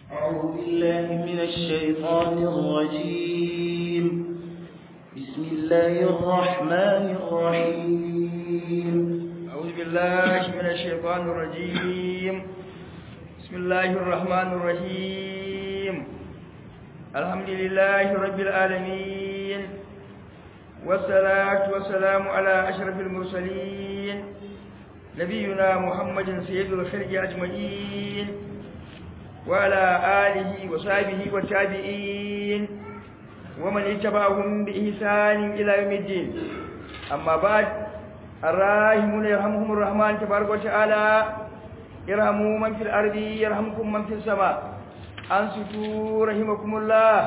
أعوذ بالله من الشيطان الرجيم بسم الله الرحمن الرحيم أعوذ بالله من الشيطان الرجيم بسم الله الرحمن الرحيم الحمد لله رب العالمين والصلاة والسلام على أشرف المرسلين نبينا محمد سيد الخلق أجمعين وعلى آله وصحبه والتابعين ومن اتبعهم بإحسان إلى يوم الدين أما بعد الراحمون يرحمهم الرحمن تبارك وتعالى ارحموا من في الأرض يرحمكم من في السماء أنصتوا رحمكم الله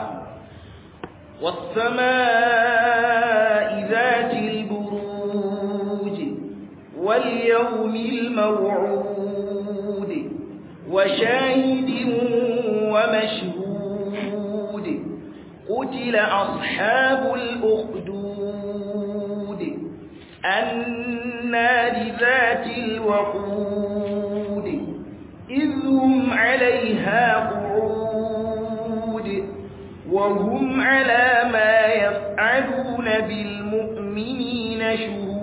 والسماء ذات البروج واليوم الموعود وشاهد ومشهود قتل أصحاب الأخدود النار ذات الوقود إذ هم عليها قعود وهم على ما يفعلون بالمؤمنين شهود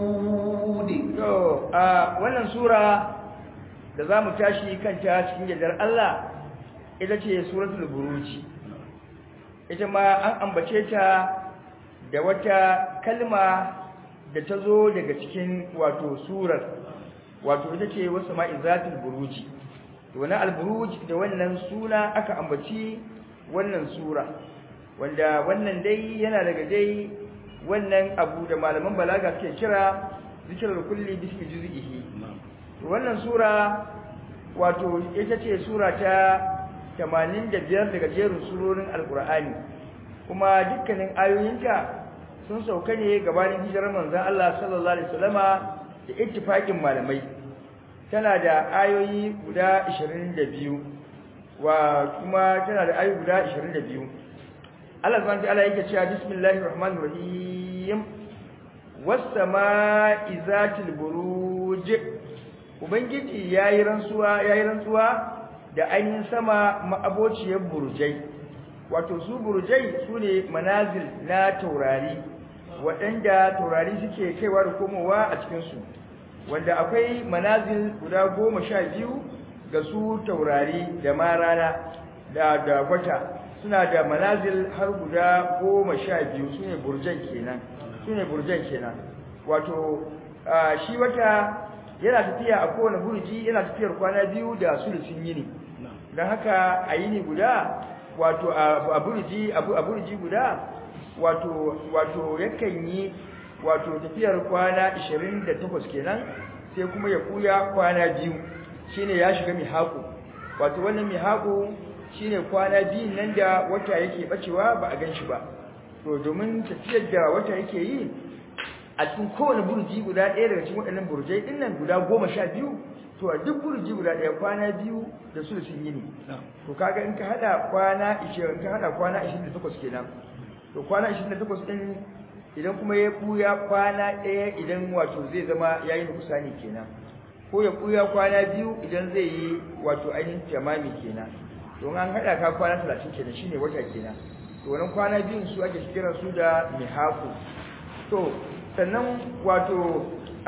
to a wannan sura da zamu tashi kanta cikin yardar Allah ita ce suratul buruj ita ma an ambace ta da wata kalma da ta zo daga cikin wato surar wato ita ce wasu ma'izatul buruji wannan al-buruj da wannan suna aka ambaci wannan sura wanda wannan dai yana daga dai wannan abu da malaman balaga suke kira zikirar kulli bismi juz'ihi wannan sura wato ita ce sura ta 85 daga jerin surorin alqur'ani kuma dukkanin ayoyinta sun sauka ne gabanin hijirar manzon Allah sallallahu alaihi wasallama da ittifaqin malamai tana da ayoyi guda 22 wa kuma tana da ayoyi guda 22 Allah subhanahu wa ta'ala yake cewa bismillahir rahmanir rahim was-samaa'i zatil buruj ubangiji yayi rantsuwa yayi rantsuwa da ainihin sama ma'abociyar burjai wato su burjai sune manazil na taurari waɗanda taurari suke kaiwa da komowa a cikin su wanda akwai manazil guda goma sha biyu ga su taurari da ma rana da da wata suna da manazil har guda goma sha biyu su ne burjan kenan su ne burjan kenan wato shi wata yana tafiya a kowane burji yana tafiyar kwana biyu da sulusun yini don haka a yini guda wato a burji a burji guda wato wato yakan yi wato tafiyar kwana 28 kenan sai kuma ya kuya kwana biyu shine ya shiga mihaku wato wannan mihaku shine kwana biyu nan da wata yake bacewa ba a ganshi ba to domin tafiyar da wata yake yi a cikin kowane burji guda ɗaya daga cikin waɗannan burjai ɗin nan guda goma sha biyu to a duk burji guda ɗaya kwana biyu da su sun yi ne to kaga in ka haɗa kwana ishirin ka haɗa kwana ishirin da takwas kenan to kwana ishirin da takwas ɗin idan kuma ya ɓuya kwana ɗaya idan wato zai zama ya yi nukusani kenan ko ya ɓuya kwana biyu idan zai yi wato ainihin tamami kenan don an haɗa ka kwana talatin kenan shine wata kenan to wannan kwana biyun su ake kiran su da mihaku to sannan wato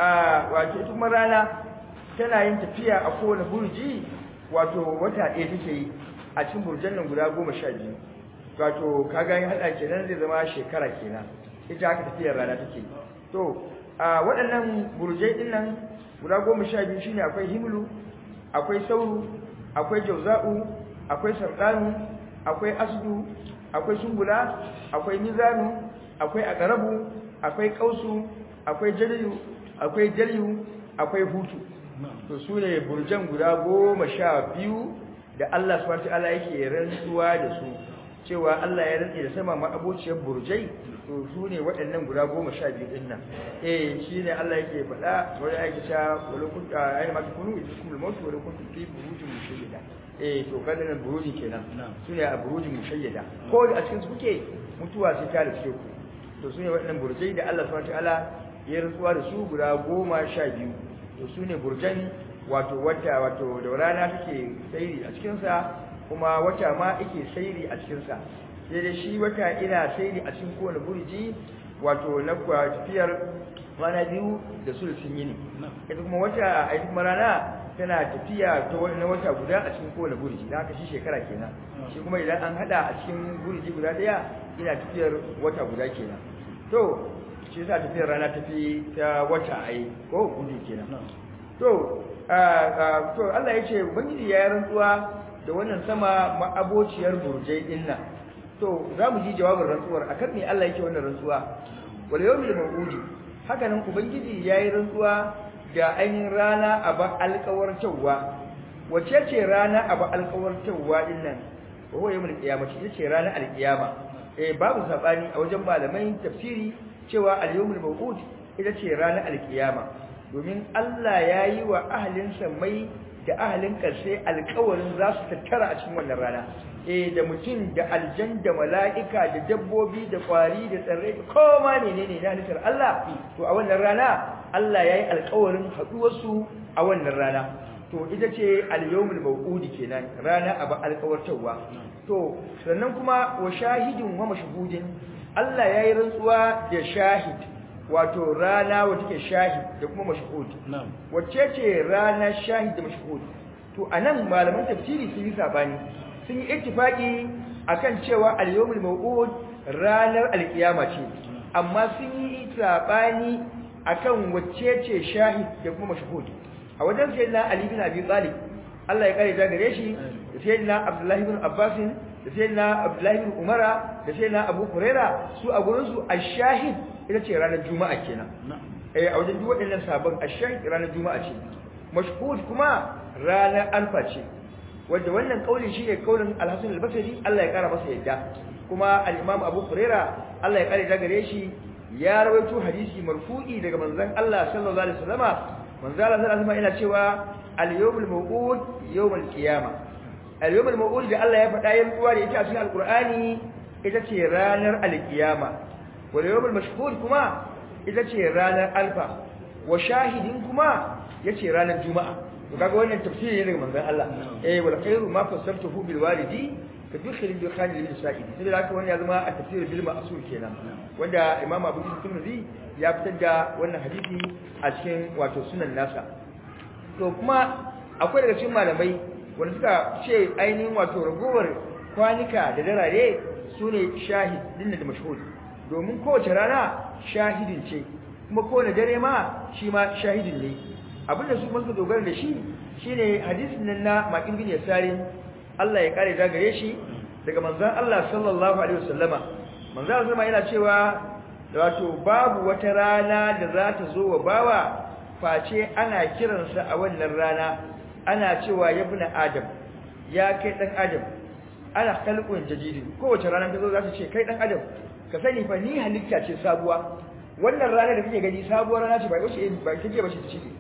a wato kuma rana tana yin tafiya a kowane burji wato wata ɗaya take yi a cikin burjan nan guda goma sha biyu wato kaga yin haɗa kenan zai zama shekara kenan ita haka tafiyar rana take to a waɗannan burjai ɗin nan guda goma sha biyu shine akwai himlu akwai sauru akwai jauza'u akwai sarɗanu akwai asdu akwai sumbula akwai mizanu akwai aqrabu akwai kausu akwai jaliyu akwai jaliyu akwai hutu to su ne burjan guda goma sha biyu da Allah subhanahu wataala yake rantsuwa da su cewa Allah ya rantsi da sama ma abociyar burjai to su ne waɗannan guda goma sha biyu din nan eh shine Allah yake faɗa wani ake cewa wala kun ayi ma kunu idukum al-maut wala kuntum fi burujin mushayyada eh to kada nan buruji kenan su ne a burujin mushayyada ko da a cikin su kuke mutuwa sai ta rike ku to su ne waɗannan burjai da Allah subhanahu wataala ya rantsuwa da su guda goma sha biyu to su ne burjan wato wata wato da rana take tsayi a cikinsa kuma wata ma yake sairi a cikin sa sai dai shi wata ina sairi a cikin kowane burji wato na tafiyar rana biyu da sulsun yini ita kuma wata a kuma rana tana tafiya ta wani na wata guda a cikin kowane burji da haka shi shekara kenan shi kuma idan an hada a cikin burji guda daya ina tafiyar wata guda kenan to shi yasa tafiyar rana tafi ta wata ai ko gudu kenan to to Allah ya ce ubangiji ya rantsuwa da wannan sama ma'abociyar burjai din nan to za mu ji jawabin rantsuwar akan me Allah yake wannan rantsuwa wal yawmil maw'udi haka nan ubangiji yayi rantsuwa da ainihin rana a ba alƙawartawa wace ce rana a ba alƙawartawa din nan wa huwa yawmul qiyamah ita ce rana alƙiyama eh babu sabani a wajen malamai tafsiri cewa al yawmul maw'ud ita ce rana alƙiyama domin Allah yayi wa ahlin samai da ahalin ƙarshe alƙawarin za su tattara a cikin wannan rana eh da mutum da aljan da mala'ika da dabbobi da kwari da tsirrai koma menene na halittar Allah to a wannan rana Allah yayi alƙawarin haɗuwarsu a wannan rana to ita ce al-yawmul maw'udi kenan rana aba alƙawartarwa to sannan kuma wa shahidin wa mashhudin Allah yayi rantsuwa da shahid wato rana wacce take shahid da kuma mashhud wacce ce rana shahid da mashhud to anan malaman tafsiri sun yi sabani sun yi ittifaki akan cewa al-yawmul maw'ud ranar al-qiyama ce amma sun yi sabani akan wacce ce shahid da kuma mashhud a wajen sayyidina ali bin abi talib Allah ya kare ta gare shi da sayyidina abdullahi bin abbas da sayyidina abdullahi bin umara da sayyidina abu huraira su a gurin su ash-shahid ita ce ranar juma'a kenan eh a wajen duk waɗannan sabon ash-shahid ranar juma'a ce mashhud kuma ranar alfa ce wanda wannan kaulin shi ne kaulin al-hasan al-basri Allah ya kara masa yadda kuma al-imam abu huraira Allah ya kare ta gare shi ya rawaito hadisi marfu'i daga manzon Allah sallallahu alaihi wasallama manzon Allah sallallahu alaihi wasallama yana cewa al-yawmul maw'ud yawmul qiyamah al-yawmul maw'ud da Allah ya faɗa yin kuwa da ita a cikin al-Qur'ani ita ce ranar al-qiyama wal yawmul mashhud kuma ita ce ranar alfa wa shahidin kuma yace ranar juma'a to kaga wannan tafsiri ne daga manzon Allah eh wal khairu ma fassartuhu bil walidi ka dukhil bi khalil lil sa'idi sai da haka wannan ya zama a tafsir bil ma'sur kenan wanda imam Abu Tirmidhi ya fitar da wannan hadisi a cikin wato sunan nasa to kuma akwai daga cikin malamai wanda suka ce ainihin wato ragowar kwanika da darare su ne shahid din da mashhud domin kowace rana shahidin ce kuma kowane dare ma shi ma shahidin ne abinda su kuma suka dogara da shi shine hadisin nan na makin bin yasarin Allah ya kare da gare shi daga manzon Allah sallallahu alaihi wasallama manzon Allah yana cewa wato babu wata rana da za ta zo wa bawa face ana kiransa a wannan rana ana cewa ya bi adam ya kai dan adam ana khalqun jadid kowace rana ta zo za ta ce kai dan adam ka sani fa ni halitta ce sabuwa wannan rana da kake gani sabuwar rana ce ba wace ba take ba ce ta cike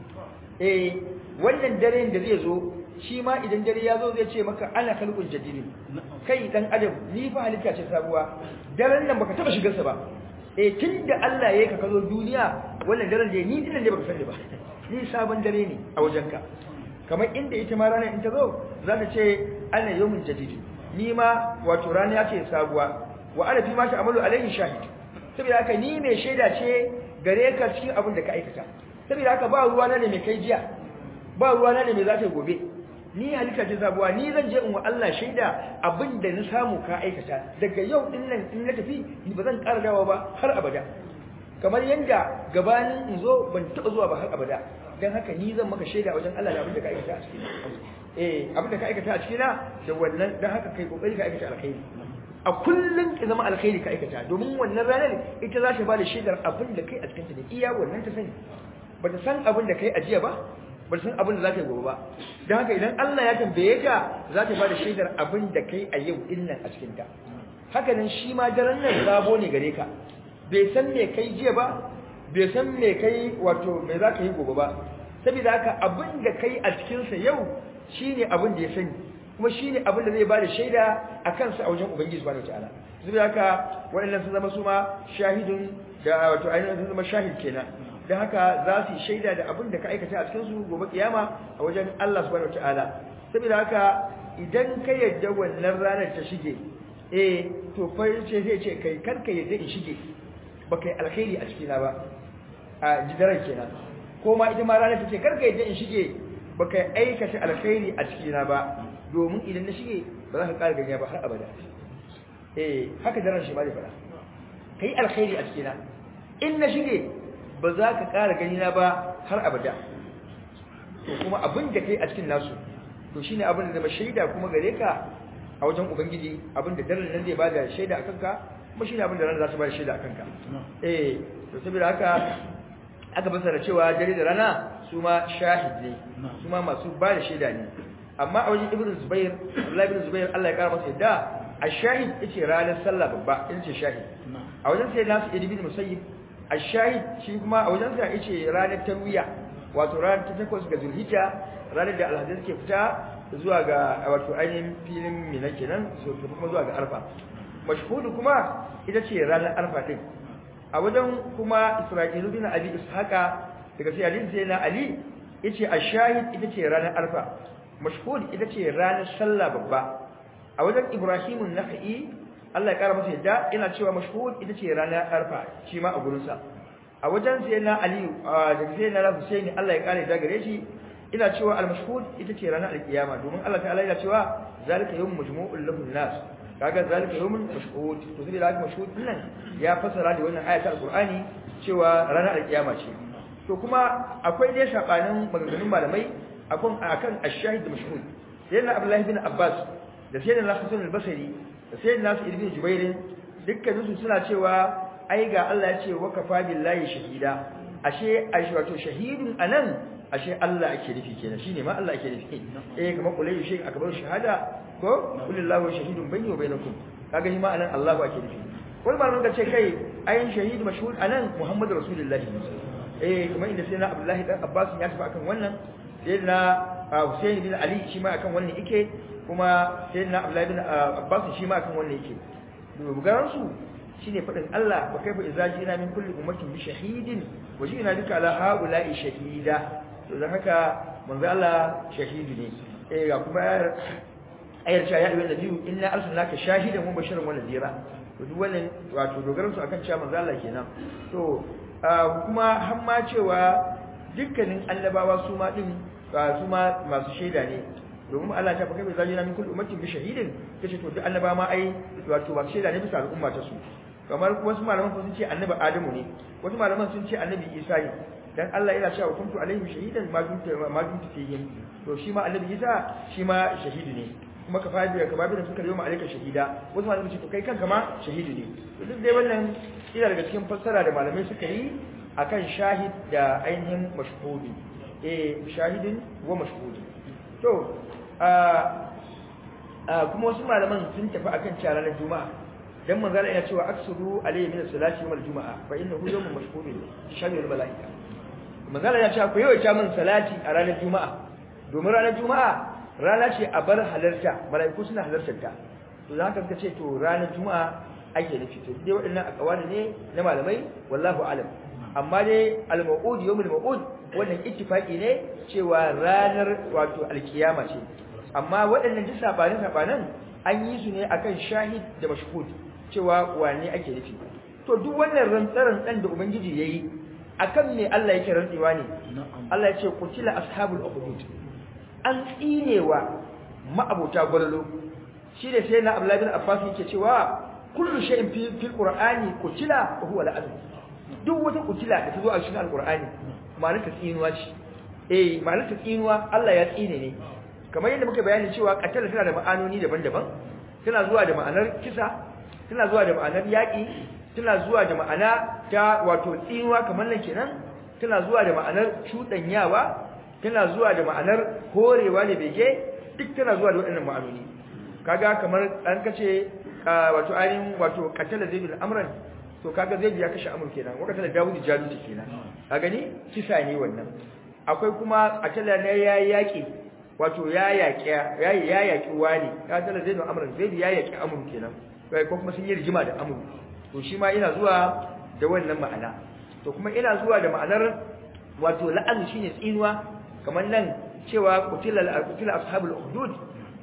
eh wannan daren da zai zo shi ma idan dare ya zo zai ce maka ana khalqun jadid kai dan adam ni fa halitta ce sabuwa daren nan baka taba shigar sa ba eh tunda Allah yayi ka kazo duniya wannan daren da ni dinan ne baka sani ba ni sabon dare ne a wajenka kamar inda ita ma ranar in ta zo za ta ce ana yawmin jadid ni ma wato rana ce sabuwa wa ana fi ma ta amalu alaihi shahid saboda haka ni mai shaida ce gare ka cikin abin da ka aikata saboda haka ba ruwa na ne mai kai jiya ba ruwa na ne mai za ta gobe ni halitta ce sabuwa ni zan je in wa Allah shaida abin da na samu ka aikata daga yau din nan in na tafi ni ba zan ƙara dawowa ba har abada kamar yanda gabanin in zo ban taɓa zuwa ba har abada dan haka ni zan maka shaida wajen Allah da abin da ka aikata a cikin eh abin da ka aikata a cikin na da wannan dan haka kai kokari ka aikata alkhairi a kullun ki zama alkhairi ka aikata domin wannan ranar ita za ta ba da shaidar abin da kai a cikin ta ne iya wannan ta sani ba ta san abin da kai a jiya ba ba san abin da za ka yi gobe ba don haka idan Allah ya tambaye ka za ta ba da shaidar abin da kai a yau din nan a cikin ta haka nan shi ma daren nan sabo ne gare ka bai san me kai jiya ba bai san me kai wato me za ka yi gobe ba saboda haka abin da kai a cikinsa yau shine abin da ya sani kuma shine abin da zai ba da shaida a kansa a wajen ubangiji subhanahu wataala saboda haka waɗannan sun zama su ma shahidun da wato ainihin sun zama shahid kenan da haka za su yi shaida da abin da ka aikata a cikinsu gobe kiyama a wajen Allah subhanahu wataala saboda haka idan ka yadda wannan ranar ta shige eh to fa ce zai ce kai kar ka yadda in shige ba kai alkhairi a cikina ba a jidaran kenan ko ma ita ma ranar ta ce kar ka yadda in shige ba kai aikata alkhairi a cikina ba domin idan na shige ba za ka ƙara ganiya ba har abada eh haka daren shi ma zai fara kai alkhairi a cikina in na shige ba za ka ƙara ganina ba har abada to kuma abin da kai a cikin nasu to shine abin da zama shaida kuma gare ka a wajen ubangiji abin da daren nan zai bada shaida akan ka kuma shine abin da ran za ta bada shaida akan ka eh to saboda haka aka basara cewa dare da rana su ma shahid ne su ma masu bada shaida ne amma a wajen ibnu zubair Abdullahi ibn zubair Allah ya kara masa yadda ash-shahid yace ranar sallah babba ita ce shahid a wajen sai nasu ibn musayyib ash-shahid shi kuma a wajen sa yace ranar tarwiya wato ranar ta takwas ga zulhijja ranar da alhazai suke fita zuwa ga wato ainihin filin mina kenan su kuma zuwa ga arfa mashhudu kuma ita ce ranar arfa din a wajen kuma isra'ilu bin abi ishaqa daga sai ali sai na ali yace ash-shahid ita ce ranar arfa mashhud ita ce ranar sallah babba a wajen ibrahimun nakhai Allah ya kara masa yadda ina cewa mashhud ita ce ranar arfa shi ma a gurin sa a wajen sai na ali da sai na husaini Allah ya kare da gare shi ina cewa al-mashhud ita ce ranar al-kiyama domin Allah ta'ala yana cewa zalika yawm majmu'ul lahun nas kaga zalika yawmun mashhud to sai da mashhud nan ya fasara da wannan ayatul alqur'ani cewa ranar al-kiyama ce to kuma akwai dai sabanin maganganun malamai akan akan ash-shahid da mashhud sayyidina abdullahi bin abbas da sayyidina hasan al-basri da sayyidina sa'id bin jubair dukkan su suna cewa ai ga Allah ya ce wa kafa billahi shahida ashe ai wato shahidun anan ashe Allah ake nufi kenan shine ma Allah ake nufi eh kamar kullu shay akbar shahada ko kulillahu shahidun bayni wa bainakum kaga shi ma anan Allah ake nufi wani malamin ka ce kai ayin shahid mashhur anan Muhammadu rasulullahi eh kamar inda sai na Abdullahi dan Abbas ya tafi akan wannan sai na Hussein bin Ali shi ma akan wannan yake kuma sai na Abdullahi bin Abbas shi ma akan wannan yake dogaran su shine fadin Allah wa kaifa idza jina min kulli ummatin bi shahidin wa jina bika ala haula'i shahida to dan haka manzo Allah shahidi ne eh ga kuma ayar cewa ya ayyuhan nabiyyu inna arsalnaka shahidan wa bashiran wa nadhira to duk wannan wato dogaran su akan cewa manzo Allah kenan to kuma har ma cewa dukkanin annabawa su ma din su ma masu shaida ne domin Allah ta fa kai bai zalina min kulli ummatin bi shahidin kace to duk annabawa ma ai wato ba shaida ne bisa al'umma ta su kamar wasu malaman sun ce annabi Adamu ne wasu malaman sun ce annabi Isa ne dan Allah yana cewa kuntu alaihim shahidan ma dumtu ma dumtu fihim to shi ma annabi Isa shi ma shahidi ne kuma ka fabi ka babi da suka yi ma alaika shahida wasu malaman ce to kai kanka ma shahidi ne to duk dai wannan ina daga cikin fassara da malamai suka yi akan shahid da ainihin mashhudi eh shahidin wa mashhudi to a kuma wasu malaman sun tafi akan cewa ranar juma'a dan manzala yana cewa aksuru alayhi min salati yawm al-juma'a fa innahu yawmun mashhurun shahidul malaika manzala yana cewa ku yawaita min salati a ranar juma'a domin ranar juma'a rana ce a bar halarta malaiku suna halartar ta to za ka ce to ranar juma'a ake nufi to dai waɗannan akawali ne na malamai wallahu alam amma dai al-maw'ud yawmul maw'ud wannan ittifaqi ne cewa ranar wato alkiyama ce amma waɗannan duk sabanin sabanan an yi su ne akan shahid da mashhud cewa wane ake nufi to duk wannan rantsaran dan da ubangiji yayi akan me Allah yake rantsewa ne Allah ya ce qutila ashabul ukhdud an tsinewa ma'abota gwalalo shi da sai na Abdullah bin Abbas yake cewa kullu shay'in fi fil qur'ani qutila wa huwa la'an duk wata qutila da ta zo a cikin alqur'ani ma'anar ta tsinuwa ce eh ma'anar ta tsinuwa Allah ya tsine ne kamar yadda muka bayani cewa qatala tana da ma'anoni daban-daban tana zuwa da ma'anar kisa tana zuwa da ma'anar yaƙi tana zuwa da ma'ana ta wato tsinuwa kamar nan kenan tana zuwa da ma'anar cuɗanyawa tana zuwa da ma'anar horewa ne bege duk tana zuwa da waɗannan ma'anoni kaga kamar an kace wato ainihin wato qatala zaidul amran to kaga zaidu ya kashe amur kenan wa qatala dawud jalut kenan ka gani kisa ne wannan akwai kuma qatala ne ya yaƙi wato ya yaƙi ya ya yaƙi wani qatala zaidul amran zaidu ya yaƙi amur kenan kai ko kuma sun yi rigima da amur to shi ma ina zuwa da wannan ma'ana to kuma ina zuwa da ma'anar wato la'an shine tsinuwa kamar nan cewa qutila qutila ashabul ukhdud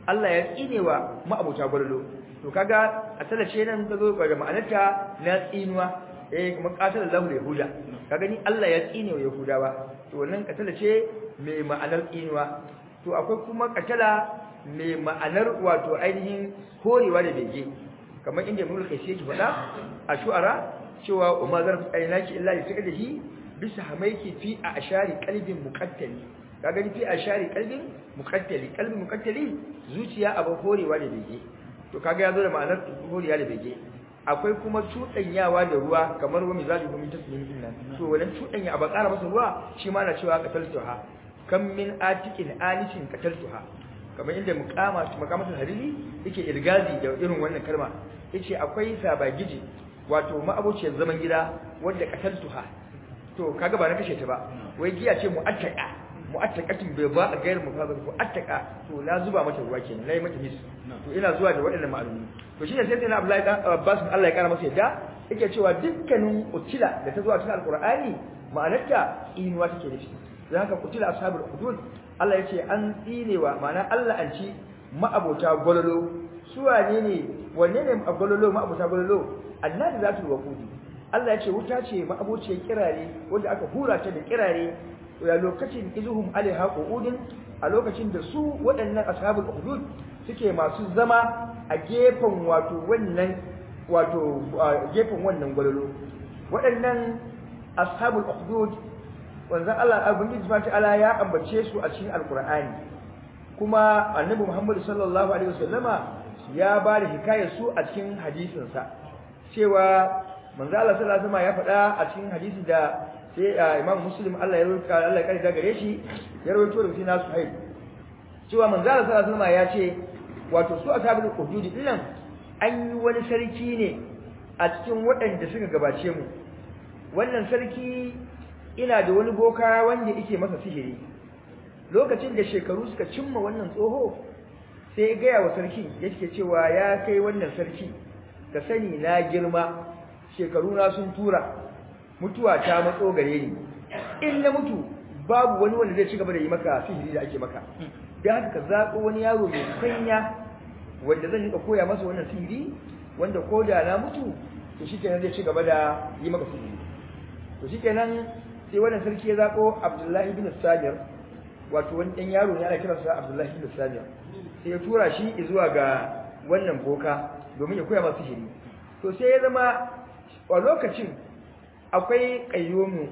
Allah ya tsinewa ma'abuta gwalolo to kaga a talace nan ka zo da ma'anarta na tsinuwa eh kuma qatala Allahu yahuda kaga ni Allah ya tsinewa yahudawa to wannan katala ce mai ma'anar tsinuwa to akwai kuma katala mai ma'anar wato ainihin horewa da bege kamar inda mulk kai yake faɗa a shu'ara cewa umma zarf aynaki illa li takadihi bisa hamaiki fi a ashari qalbin muqattali kaga ni fi ashari qalbin muqattali qalbin muqattali zuciya abin horewa da bege to kaga yazo da ma'anar horewa da bege akwai kuma cudanyawa da ruwa kamar wa mizaji kuma tasmin din nan to wannan cudanya a bakara masa ruwa shi ma na cewa qataltuha kam min atiqin anishin qataltuha kamar inda muqama maqamatul hariri yake irgazi da irin wannan kalma yace akwai sabagiji wato ma'abociyar zaman gida wanda qataltuha to kaga ba na kashe ta ba wai giya ce mu'attaka mu'attaqatin bai ba a gairu mufazal ko attaka to na zuba mata ruwa kenan nayi mata mis to ina zuwa da waɗannan ma'alumi to shine sai sai Abdullahi dan Abbas Allah ya kara masa yadda yake cewa dukkanin utila da ta zuwa cikin alqur'ani ma'anarta inuwa take nufi dan haka utila ashabul hudud Allah ya ce an tsinewa ma'ana Allah an ci ma'abota gololo su wane ne wanne ne gololo ma'abota gololo annabi zatul waqudi Allah ya ce wuta ce ma'abociyar kirare wanda aka hura ta da kirare ya lokacin izuhum alaiha qu'udun a lokacin da su waɗannan ashabul hudud suke masu zama a gefen wato wannan wato gefen wannan gwalolo waɗannan ashabul hudud wanzan Allah ubangiji subhanahu ta'ala ya ambace su a cikin alqur'ani kuma annabi Muhammad sallallahu alaihi wasallama ya ba da hikayar su a cikin hadisin sa cewa manzo Allah sallallahu alaihi wasallama ya faɗa a cikin hadisi da sai imam muslim Allah ya rubuta Allah ya kare gare shi ya rawaito da sina suhaib cewa manzo Allah sallallahu alaihi ya ce wato su ashabul hudud dinnan an yi wani sarki ne a cikin waɗanda suka gabace mu wannan sarki ina da wani boka wanda yake masa sihiri lokacin da shekaru suka cimma wannan tsoho sai ya gaya wa sarki yake cewa ya kai wannan sarki ka sani na girma shekaru na sun tura mutuwa ta matso gare ni in na mutu babu wani wanda zai ci gaba da yi maka sihiri da ake maka dan haka ka zaɓo wani yaro mai kanya wanda zan rika koya masa wannan sihiri wanda ko da na mutu to shikenan zai ci gaba da yi maka sihiri to shikenan sai wannan sarki ya zaɓo Abdullahi ibn Samir wato wani ɗan yaro ne ana kiransa Abdullahi ibn Samir sai ya tura shi zuwa ga wannan boka domin ya koya masa sihiri to sai ya zama a lokacin akwai ƙayyomu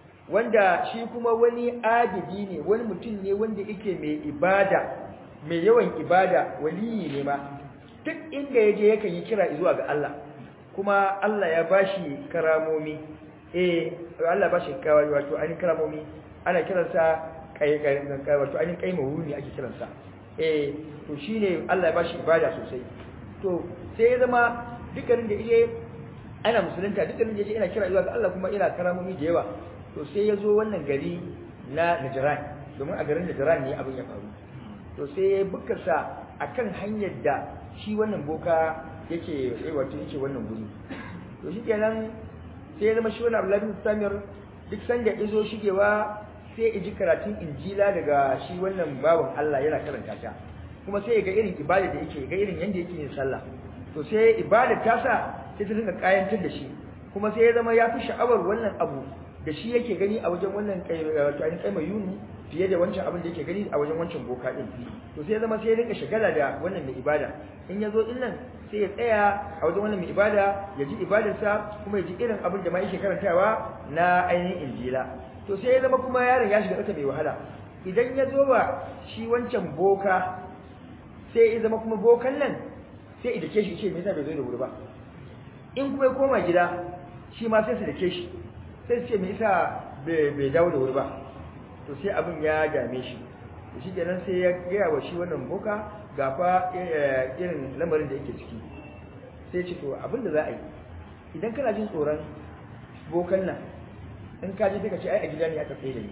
wanda shi kuma wani adidi ne wani mutum ne wanda yake mai ibada mai yawan ibada waliyi ne ma duk inda yaje yakan yi kira zuwa ga Allah kuma Allah ya bashi karamomi eh Allah bashi kawai wato an karamomi ana kiransa kai kai wato an kai mawuni ake kiransa eh to shine Allah ya bashi ibada sosai to sai ya zama dukkanin da yake ana musulunta dukkanin da yake ina kira zuwa ga Allah kuma ina karamomi da yawa to sai ya zo wannan gari na Najran domin a garin Najran ne abin ya faru to sai ya bukarsa akan hanyar da shi wannan boka yake eh wato yake wannan guri to shikenan sai ya zama shi wannan Abdullahi bin Samir duk sanda izo shigewa sai ya ji karatun Injila daga shi wannan bawan Allah yana karanta ta kuma sai ya ga irin ibada da yake ga irin yanda yake yin sallah to sai ibada ta sa sai ta dinga kayantar da shi kuma sai ya zama ya fi sha'awar wannan abu da shi yake gani a wajen wannan wato ainihin kai mai yunu fiye da wancan abin da yake gani a wajen wancan boka din to sai ya zama sai ya rinka shagala da wannan mai ibada in ya zo din nan sai ya tsaya a wajen wannan mai ibada ya ji ibadarsa kuma ya ji irin abin da ma yake karantawa na ainihin injila to sai ya zama kuma yaron ya shiga tsaka mai wahala idan ya zo wa shi wancan boka sai ya zama kuma bokan nan sai ya dake shi ce me yasa bai zo da wuri ba in kuma ya koma gida shi ma sai su dake shi sai su ce me yasa bai dawo da wuri ba to sai abin ya dame shi to shi kenan sai ya gaya wa shi wannan boka ga fa irin lamarin da yake ciki sai ce to abin da za a yi idan kana jin tsoron bokan nan in ka je sai ka ce ai a gida ne aka tsaye da ni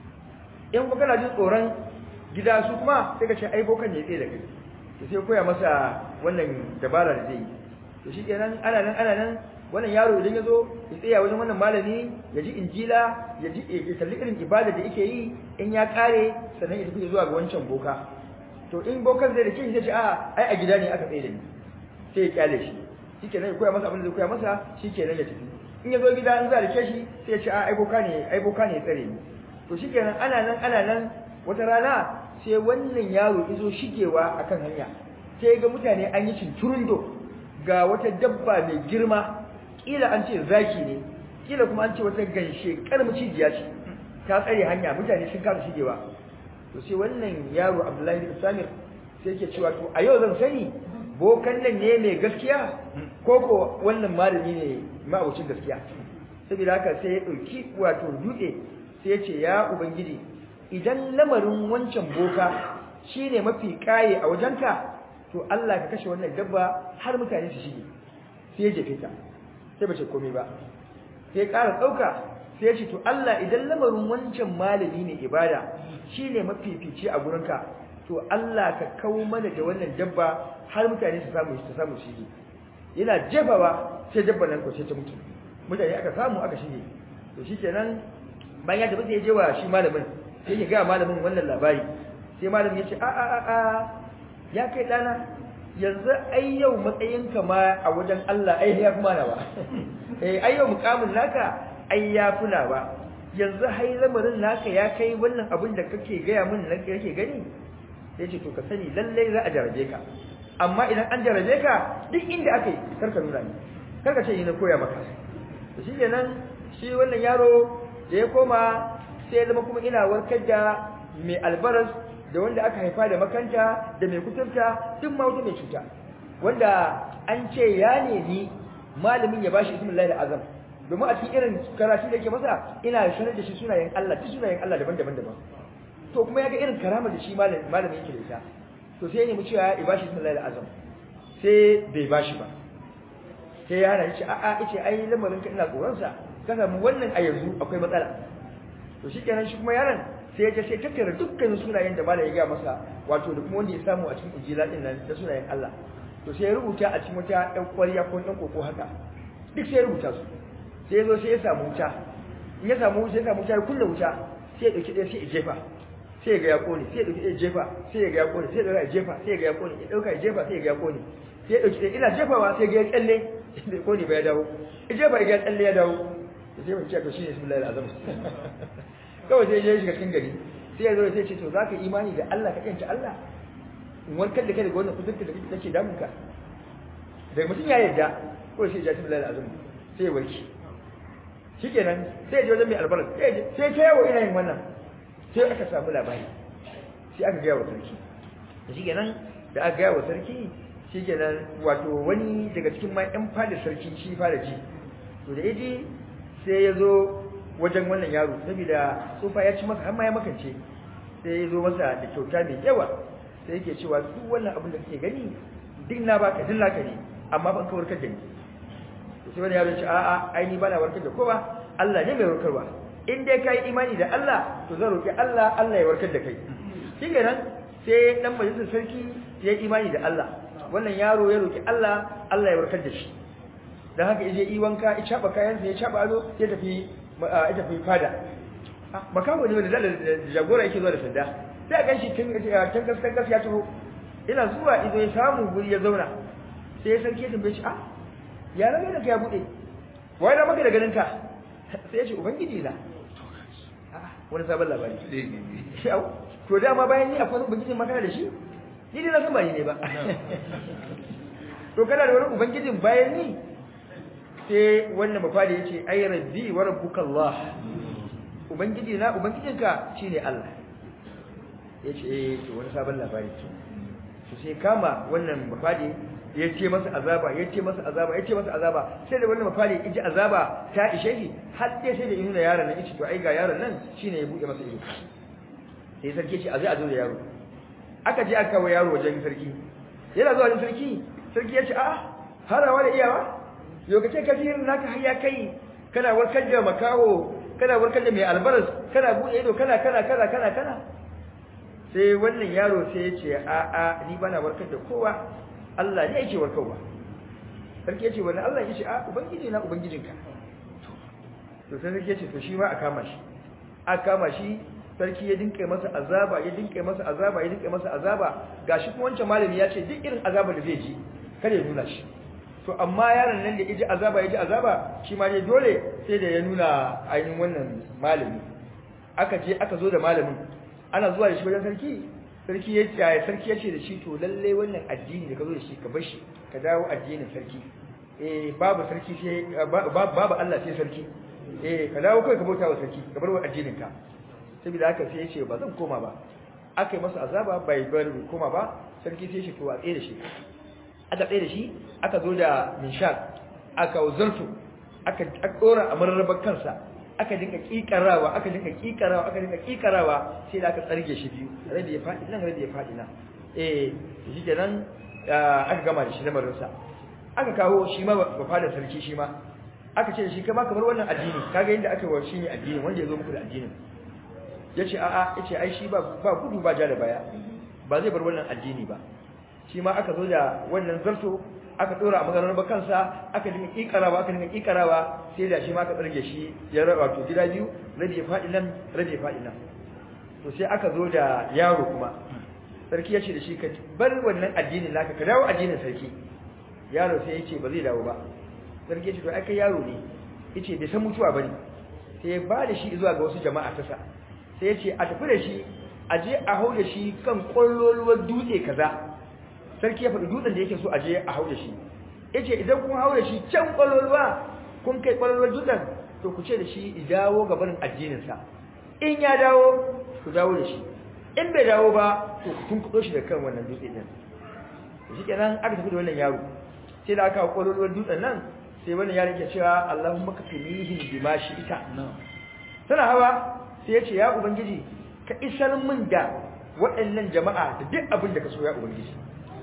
in kuma kana jin tsoron gida su kuma sai ka ce ai bokan ne ya tsaye da kai to sai koya masa wannan dabara da zai yi to shi kenan ana nan ana nan wannan yaro idan ya zo ya tsaya wajen wannan malami ya ji injila ya ji ya kalli irin ibada da yake yi in ya kare sannan ya tafi zuwa ga wancan boka to in bokan zai da kishi zai ce a ai a gida ne aka tsaye da ni sai ya kyale shi shikenan ya koya masa abin da zai koya masa shikenan ya tafi in ya zo gida in za a rike shi sai ya ce a ai boka ne ai boka ne ya tsare ni to shikenan ana nan ana nan wata rana sai wannan yaro izo shigewa akan hanya sai ga mutane an yi cinturundo ga wata dabba mai girma kila an ce zaki ne kila kuma an ce wata ganshe karmacijiya ce ta tsare hanya mutane sun kasa shigewa to sai wannan yaro Abdullahi bin Samir sai yake cewa to a yau zan sani bokan nan ne mai gaskiya ko ko wannan malami ne ma'abucin gaskiya saboda haka sai ya dauki wato dutse sai ya ce ya ubangiji idan lamarin wancan boka shine mafi kaye a wajenka to Allah ka kashe wannan dabba har mutane su shige sai ya jefe ta sai bace komai ba sai ƙara ɗauka sai ya ce to Allah idan lamarin wancan malami ne ibada shine mafifici a gurinka to Allah ka kawo mana da wannan dabba har mutane su samu su samu shige yana jefawa sai dabba nan ko sai ta mutu mutane aka samu aka shige to shikenan bayan ya tafi sai ya je wa shi malamin sai ya ga malamin wannan labari sai malamin ya ce a a a a ya kai dana yanzu ai yau matsayinka ma a wajen Allah ai ya fi mana ba eh ai yau mukamin naka ai ya fi na ba yanzu hai lamarin naka ya kai wannan abin da kake gaya min nan kake gani sai ce to ka sani lallai za a jarabe ka amma idan an jarabe ka duk inda aka yi karka nuna ni karka ce ni na koya maka to shi kenan shi wannan yaro da ya koma sai ya zama kuma ina warkar da mai albaras da wanda aka haifa da makanta da mai kuturta duk ma wata mai cuta wanda an ce ya nemi malamin ya bashi ismin lahi azam domin a cikin irin karatu da yake masa ina sanar da shi sunayen Allah duk sunayen Allah daban-daban daban to kuma ya ga irin karama da shi malamin yake da ita to sai ya nemi cewa ya bashi ismin lahi azam sai bai bashi ba sai ya hana shi a'a yace ai lamarin ka ina tsoron sa ka samu wannan a yanzu akwai matsala to shikenan shi kuma yaron sai ya je sai tattara dukkan sunayen da malai ya ga masa wato da kuma wanda ya samu a cikin injila din nan da sunayen Allah to sai ya rubuta a cikin wata ɗan ƙwarya ko ɗan koko haka duk sai ya rubuta su sai ya zo sai ya samu wuta in ya samu wuta ya samu wuta ya kulle wuta sai ya ɗauki ɗaya sai ya jefa sai ya ga ya ƙone sai ya ɗauki ɗaya jefa sai ya ga ya ƙone sai ya ɗauka ya jefa sai ya ga ya ƙone ya ɗauka ya jefa sai ya ga ya ƙone sai ya ɗauki ɗaya ina jefawa sai ya ga ya tsalle bai ƙone ba ya dawo ya jefa ya ga ya tsalle ya dawo sai mun ce to shine bismillahir azam kawai sai ya shiga cikin gari sai ya zo sai ce to zaka imani da Allah ka kanta Allah in warkar da kai daga wannan kudurta da kake damun ka daga mutum ya yarda ko sai ya ji bismillahir azam sai ya warke shikenan sai ya je wajen mai albarar sai sai ta yawo ina yin wannan sai aka samu labari sai aka gaya wa sarki shikenan da aka gaya wa sarki shikenan wato wani daga cikin ma yan fada sarki shi fara ji to da yaji sai ya zo wajen wannan yaro saboda tsufa ya ci masa har ma ya makance sai ya zo masa da kyauta mai yawa sai yake cewa duk wannan abin da kake gani duk na baka duk naka ne amma ban ka warkar da ni sai wani yaro ya ce a'a ai ni bana warkar da kowa Allah ne mai warkarwa in dai kai imani da Allah to zan roki Allah Allah ya warkar da kai shikenan sai dan majalisar sarki ya imani da Allah wannan yaro ya roki Allah Allah ya warkar da shi dan haka yaje yi wanka ya chaba kayansa ya chaba ado ya tafi ya tafi fada makawo ne da jagora yake zuwa da sanda sai a ganshi tun tun gaskan gas ya taho ina zuwa ido ya samu guri ya zauna sai ya sarki ya tambaye shi ah ya rage da ya bude wai da maka da ganin ka sai ya ce ubangiji na wani sabon labari to dama bayan ni akwai ubangijin makana da shi ni dai na san ba ni ne ba to kana da wani ubangijin bayan ni sai wannan mafadi yace ay rabbi wa rabbuka Allah ubangiji na ubangijinka shine Allah yace eh to wani sabon labari ce to sai kama wannan mafadi ya ce masa azaba ya ce masa azaba ya ce masa azaba sai da wannan mafadi ya ji azaba ta ishe shi har dai sai da ya nuna yaron nan yace to ai ga yaron nan shine ya buɗe masa ido sai sarki ce a zai a zo da yaro aka je aka kawo yaro wajen sarki yana zuwa wajen sarki sarki ya ce a harawa da iyawa lokacin kasirin naka har ya kai kana warkar da makawo kana warkar da mai albaras kana buɗe ido kana kana kana kana kana sai wannan yaro sai ya ce a a ni bana warkar da kowa Allah ne yake warkarwa sarki ya ce wannan Allah ya ce a ubangiji na ubangijinka to sai sarki ya ce to shi ma a kama shi a kama shi sarki ya dinka masa azaba ya dinka masa azaba ya dinka masa azaba gashi kuma wancan malami ya ce duk irin azaba da zai ji kada ya nuna shi to amma yaron nan da yaji azaba yaji azaba shi ma dai dole sai da ya nuna ainihin wannan malami aka je aka zo da malamin ana zuwa da shi wajen sarki sarki ya ce sarki ya ce da shi to lalle wannan addini da ka zo da shi ka bar shi ka dawo addinin sarki eh babu sarki sai babu Allah sai sarki eh ka dawo kai ka bauta wa sarki ka bar wa addinin ka saboda haka sai ya ce ba zan koma ba aka yi masa azaba bai bar koma ba sarki sai shi to a tsaye da shi aka tsaye da shi aka zo da minshak aka zartu aka dora a mararrabar kansa aka dinka kikarawa aka dinka kikarawa aka dinka kikarawa sai da aka tsarge shi biyu rabi ya faɗi nan rabi ya faɗi nan eh shi kenan aka gama da shi lamarin sa aka kawo shi ma ba fada sarki shi ma aka ce da shi kama kamar wannan addini kaga yadda aka yi wa shi ne addini wanda ya zo muku da addinin yace a'a yace ai shi ba ba gudu ba ja da baya ba zai bar wannan addini ba shi ma aka zo da wannan zarto aka dora a maganar bakansa aka dinga kikarawa aka dinga kikarawa sai da shi ma aka tsarge shi ya raba to gida biyu rabi ya fadi nan rabi ya fadi nan to sai aka zo da yaro kuma sarki ya ce da shi ka bar wannan addinin naka ka dawo addinin sarki yaro sai ya ce ba zai dawo ba sarki ya ce to ai kai yaro ne yace bai san mutuwa bane sai ya ba da shi zuwa ga wasu jama'a ta sa sai ya ce a tafi da shi a je a hau da shi kan kwalloluwar dutse kaza sarki ya faɗi dutsen da yake so a je a hau da shi yace idan kun hau da shi can kwalloluwa kun kai kwalloluwar dutsen to ku ce da shi i dawo ga barin addinin sa in ya dawo ku dawo da shi in bai dawo ba to ku tunkuɗo shi da kan wannan dutse din shi kenan aka tafi da wannan yaro sai da aka hau kwalloluwar dutsen nan sai wannan yaro ke cewa Allahumma kafinihim bima ita. tana hawa sai ya ce ya ubangiji ka isar min da waɗannan jama'a da duk abin da ka so ya ubangiji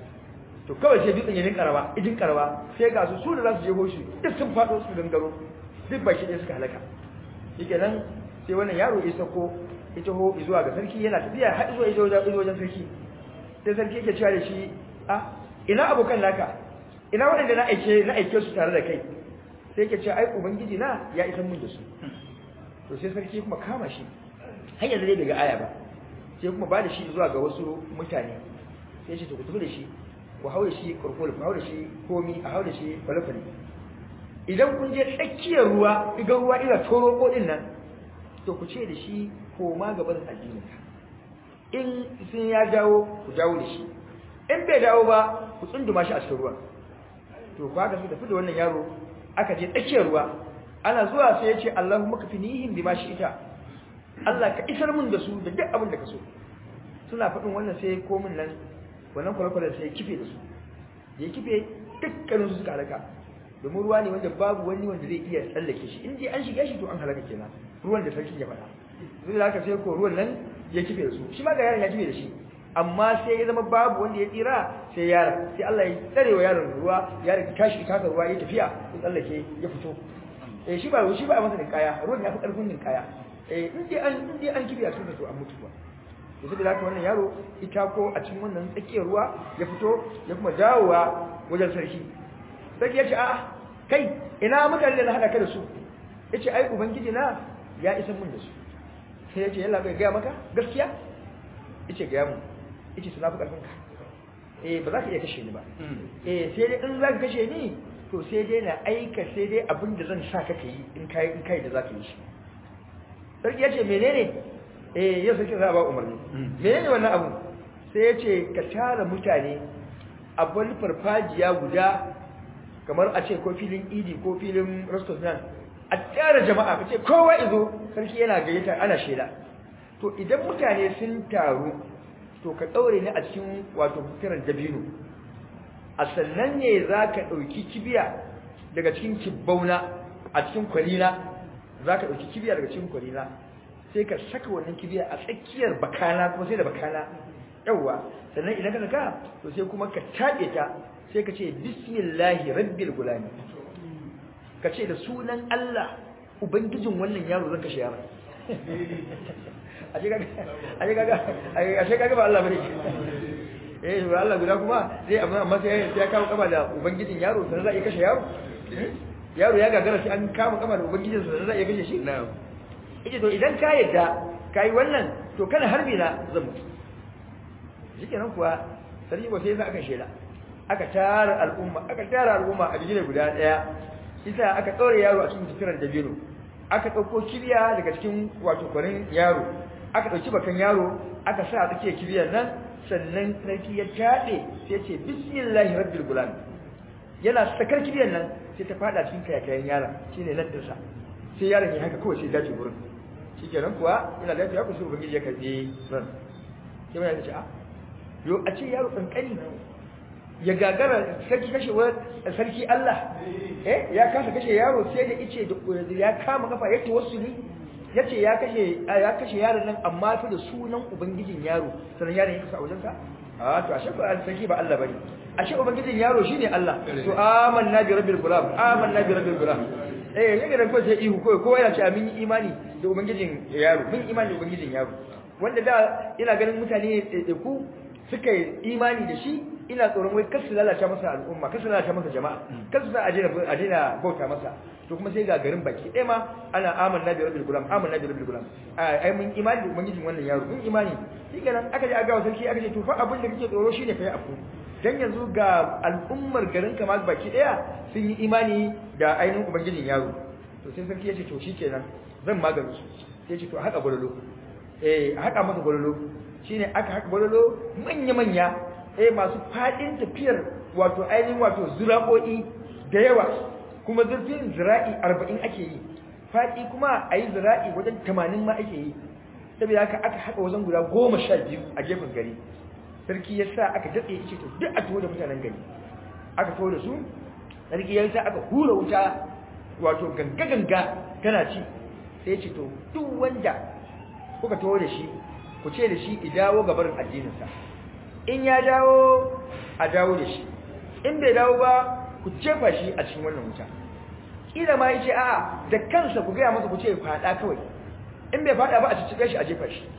to kawai sai dutsen ya rinka rawa idin karwa sai ga su su da za su je hoshi duk sun faɗo su gangaro duk baki ɗaya suka halaka shikenan sai wannan yaro ya sako ya taho zuwa ga sarki yana tafiya har zuwa izo wajen sarki sai sarki yake cewa da shi a ina abokan naka ina waɗanda na aike na aike su tare da kai sai yake cewa ai ubangiji na ya isar mun da su to sai sarki kuma kama shi har yanzu dai daga aya ba sai kuma ba da shi zuwa ga wasu mutane sai shi to ku tafi da shi ku haure shi kurkul ku haure shi komi a haure shi falafali idan kun je tsakiyar ruwa iga ruwa ina toro ko din nan to ku ce da shi koma gaban addinin in sun ya dawo ku dawo da shi in bai dawo ba ku tsunduma shi a cikin ruwa to ku haka su tafi da wannan yaro aka je tsakiyar ruwa ana zuwa sai ya ce Allahumma kafinihim bima ita. Allah ka isar mun da su da duk abin da ka so suna faɗin wannan sai komin nan wannan kwale-kwalen sai ya kife da su ya kife dukkanin su suka halaka domin ruwa ne wanda babu wani wanda zai iya tsallake shi in dai an shiga shi to an halaka kenan ruwan da sarki ya faɗa zai da haka sai ko ruwan nan ya kife da su shi ma ga yaron ya kife da shi amma sai ya zama babu wanda ya tsira sai yaron sai Allah ya tsare wa yaron ruwa yaron ya tashi taka ruwa ya tafiya ya tsallake ya fito eh shi ba shi ba masa kaya ruwan ya fi karfin kaya eh in dai an in dai an kife a cikin to an mutu ba to saboda haka wannan yaro ita ko a cikin wannan tsakiyar ruwa ya fito ya kuma dawowa wajen sarki sarki ya ce a'a kai ina mutane da na haɗa ka da su ya ce ai ubangiji na ya isa mun da su sai ya ce yalla bai gaya maka gaskiya ya ce gaya mun ya ce suna fi ƙarfin ka eh ba za ka iya kashe ni ba eh sai dai in za ka kashe ni to sai dai na aika sai dai abin da zan sa ka yi in kai in kai da za ka yi shi sarki ya ce menene eh yau sarki za a ba umarni menene wannan abu sai ya ce ka tara mutane a wani farfajiya guda kamar a ce ko filin idi ko filin restaurant a tara jama'a ka ce kowa izo sarki yana gayyata ana shela to idan mutane sun taru to ka ɗaure ni a cikin wato fitiran dabino a sannan ne za ka ɗauki kibiya daga cikin kibbauna a cikin kwalina za ka ɗauki kibiya daga cikin kwalina sai ka saka wannan kibiya a tsakiyar bakana kuma sai da bakana yawwa sannan idan ka saka to sai kuma ka taɓe ta sai ka ce bismillahi rabbil gulami ka ce da sunan Allah ubangijin wannan yaro zan kashe yaron a ce kaga ba Allah bane eh ba Allah guda kuma sai amma amma sai ya kawo kama da ubangijin yaro sannan za a iya kashe yaro yaro ya gagara shi an kama kama da ubangijin sannan za a iya kashe shi na'am ita to idan ka yadda kai wannan to kana harbi na zan mutu shikenan kuwa sarki ba sai za aka shela aka tara al'umma aka tara al'umma a bijire guda daya isa aka ɗaure yaro a cikin jikiran dabino aka ɗauko kibiya daga cikin wato kwarin yaro aka ɗauki bakan yaro aka sa a tsakiyar kibiyar nan sannan sarki ya taɗe sai ce bismillahi rabbil gulam yana sakar kibiyar nan sai ta fada cikin kayakayen yaron shine nan dinsa sai yaron ya haka kawai sai dace gurin shikenan kuwa ina lafiya ku sai ubangiji ya karbi ran sai mai ce a yo a ce yaro kankani ya gagara sarki kashe wa sarki Allah eh ya kasa kashe yaro sai da ice da ya kama kafa ya tawassuli yace ya kashe ya kashe yaron nan amma fa da sunan ubangijin yaro sanan yaron ya kasa a wajensa a to ashe ba sarki ba Allah bane ashe ubangijin yaro shine Allah to amanna bi rabbil gulam amanna bi rabbil gulam eh yake da ko sai ihu ko ko yana ce amin imani da ubangijin yaro mun imani da ubangijin yaro wanda da ina ganin mutane ku suka yi imani da shi ina tsoron wai kar su lalata masa al'umma kar su lalata masa jama'a kar su sa a daina a daina bauta masa to kuma sai ga garin baki ɗaya ma ana amanna bi rabbil gulam amanna bi rabbil gulam ai mun imani da ubangijin wannan yaro mun imani shi kenan aka je aka ga sarki aka ce to fa abin da kake tsoro shine kai afu dan yanzu ga al'ummar garin kama baki ɗaya sun yi imani da ainihin ubangijin yaro to sai sarki ya ce to shikenan zan magani su sai ya ce to a haka gwalolo eh a haka masa gwalolo shine aka haka gwalolo manya manya eh masu fadin tafiyar wato ainihin wato zura'o'i da yawa kuma zurfin zira'i 40 ake yi fadi kuma ayi zira'i wajen 80 ma ake yi saboda haka aka haka wajen guda 12 a gefen gari sarki ya sa aka datse ya ce to duk a tuwo da mutanen gari aka tuwo da su sarki ya sa aka hura wuta wato ganga ganga tana ci sai ya ce to duk wanda kuka tuwo da shi ku ce da shi i dawo gabarin addininsa in ya dawo a dawo da shi in bai dawo ba ku jefa shi a cikin wannan wuta kila ma yace a'a da kansa ku gaya masa ku ce fada kawai in bai fada ba a cikin shi a jefa shi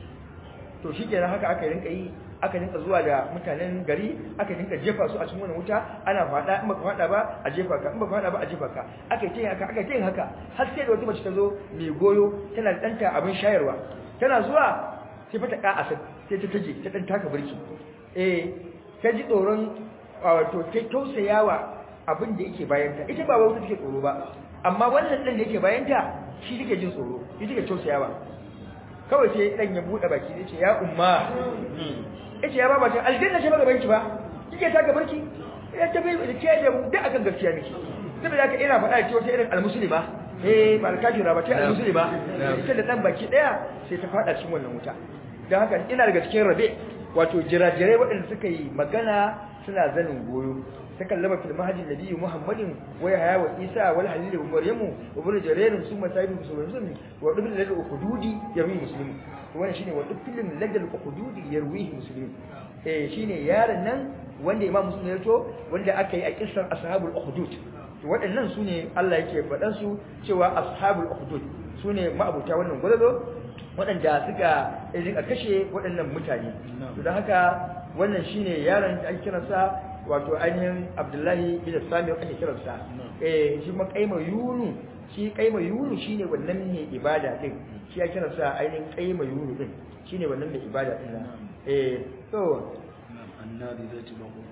to shikenan haka aka rinka yi aka rinka zuwa da mutanen gari aka rinka jefa su a cikin wannan wuta ana fada in baka fada ba a jefa ka in baka fada ba a jefa ka aka yi haka aka yi haka har sai da wata mace ta zo mai goyo tana da danta abin shayarwa tana zuwa sai fata ka a sai ta taje ta dan taka burki eh ta ji tsoron wato ta tausayawa abin da yake bayanta ita ba wauta take tsoro ba amma wannan dan da yake bayanta shi take jin tsoro shi take tausayawa kawai sai dan ya bude baki yace ya umma yace ya baba ta aljanna ce ba gaban ki ba kike ta gaban ki ya tafi da ke da mu da akan gaskiya miki saboda haka ina faɗa cewa ta irin almuslima eh ba alkafira ba ta almuslima ita da dan baki daya sai ta fada cikin wannan wuta dan haka ina daga cikin rabe wato jirajirai waɗanda suka yi magana suna zanin goyo takallama fil mahdi nabiyyu muhammadin wa yahya wa isa wal halil wa maryamu wa ibn jarir summa sayyid muslimin wa ibn ladal ukhdudi yarwi muslim wannan shine wa ibn ladal ukhdudi yarwi muslim eh shine yaron nan wanda imam muslim ya to wanda aka yi a kissar ashabul ukhdud to waɗannan sune Allah yake faɗan su cewa ashabul ukhdud sune ma'abuta wannan gwalalo waɗanda suka rika kashe waɗannan mutane to don haka wannan shine yaron da ake kiransa wato ainihin Abdullahi bin Sami ake kiransa eh shi ma kaima yunu shi kaima yunu shine wannan ne ibada din shi ya kiransa ainihin kaima yunu din shine wannan ne ibada din eh to annabi zai ci bako